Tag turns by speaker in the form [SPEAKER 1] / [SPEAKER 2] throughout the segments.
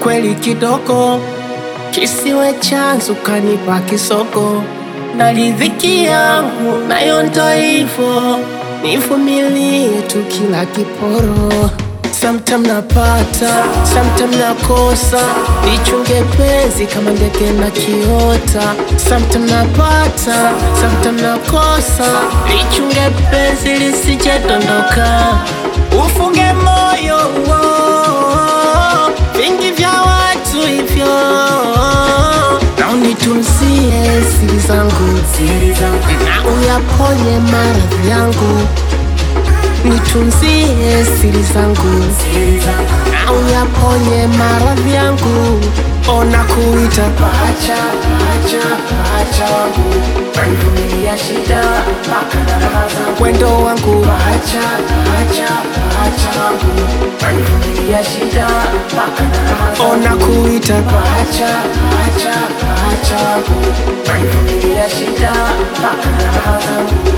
[SPEAKER 1] kweli kidogo, kisiwe chanzo kanipa kisoko, na riziki yangu nayo ndo hivyo, nivumilie tu kila kiporo. Sometime napata, sometime nakosa, nichunge penzi kama ndege na kiota. Sometime napata, sometime nakosa, nichunge penzi lisije dondoka. Ufunge moyo uo, vingi vya watu hivyo, na unitunzie siri zangu, na uyaponye maradhi yangu nitunzie siri zangu na uyaponye maradhi yangu. Ona kuita pacha pacha pacha wangu, wanivumilia shida mpaka na raha zangu. Wendo wangu pacha pacha pacha wangu, wanivumilia shida mpaka na raha zangu. Ona kuita pacha pacha pacha wangu, wanivumilia shida mpaka na raha zangu.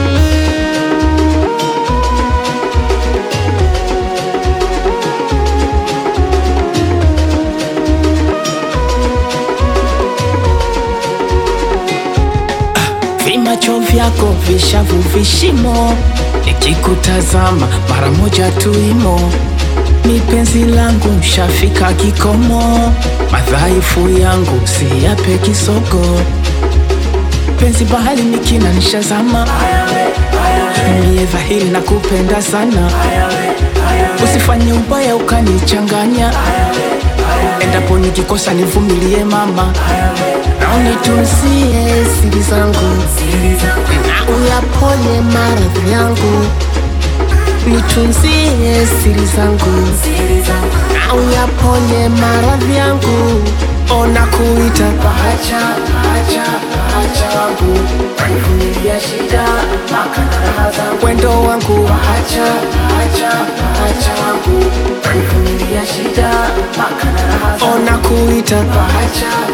[SPEAKER 1] Vimacho vyako vishavu vishimo, nikikutazama mara moja tu imo. Ni penzi langu shafika kikomo, madhaifu yangu siyape kisogo. Penzi bahari nikina nishazama, niye dhahiri na kupenda sana. Usifanye ubaya ukanichanganya, endapo nikikosa nivumilie mama na unitunzie siri zangu na uyaponye maradhi yangu, nitunzie siri zangu na uyaponye maradhi yangu. Ona kuita pacha pacha pacha wangu, wanivumilia shida mpaka na raha zangu. Wendo wangu pacha pacha pacha wangu, wanivumilia shida mpaka na raha zangu. Ona kuita pacha